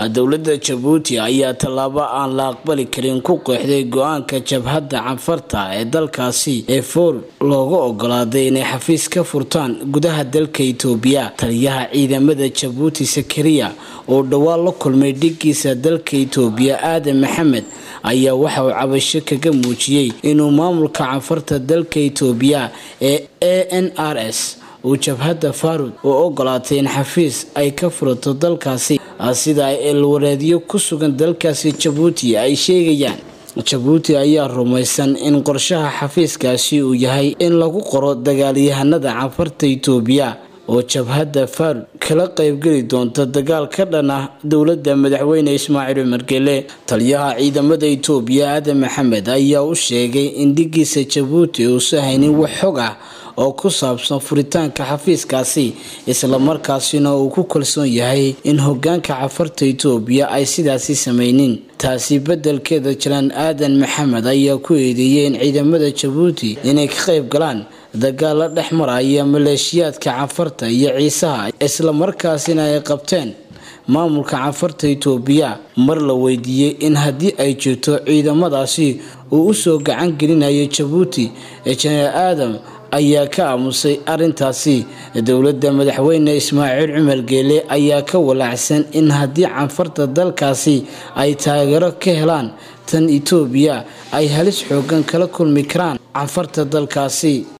dowladda jabuuti ayaa tallaabo aan la aqbali karin ku qeexday go-aanka jabhadda canfarta ee dalkaasi ee foor looga ogolaaday inay xafiis ka furtaan gudaha dalka itoobiya taliyaha ciidamada jabuuti sakariya oo dhowaan la kulmay dhigiisa dalka itoobiya aadan maxamed ayaa waxa uu cabasho kaga muujiyey inuu maamulka canfarta dalka itoobiya ee a n r s uu jabhadda faarud u ogolaatay in xafiis ay ka furato dalkaasi sida ay eelwareedyo ku sugan dalkaasi jabuuti ay sheegayaan jabuuti ayaa rumaysan in qorshaha xafiiskaasi uu yahay in lagu qoro dagaalyahanada canfarta itoobiya oo jabhadda faarud kala qaybgeli doonta dagaal ka dhan ah dowladda madaxweyne ismaaciil cumar gele taliyaha ciidamada itoobiya aadan maxamed ayaa u sheegay in dhigiisa jabuuti uusa haynin wax xog ah oo ku saabsan furitaanka xafiiskaasi islamarkaasina uu ku kalsoon yahay in hogaanka cafarta itoobiya ay sidaasi samaynin taasi bedelkeeda jiraan aadan maxamed ayaa ku eedeeyay in ciidamada jabuuti inay ka qayb galaan dagaalo dhex maraya maleeshiyaadka canfarta iyo ciisaha islamarkaasina ay qabteen maamulka canfarta itoobiya mar la weydiiyey in haddii ay jirto ciidamadaasi uu usoo gacan gelinayo jabuuti ee jenaraal aadam ayaa ka aamusay arintaasi dowladda madaxweyne ismaaciil cumar geele ayaa ka walaacsan in haddii canfarta dalkaasi ay taageero ka helaan tan itoobiya ay halis xoogan kala kulmi karaan canfarta dalkaasi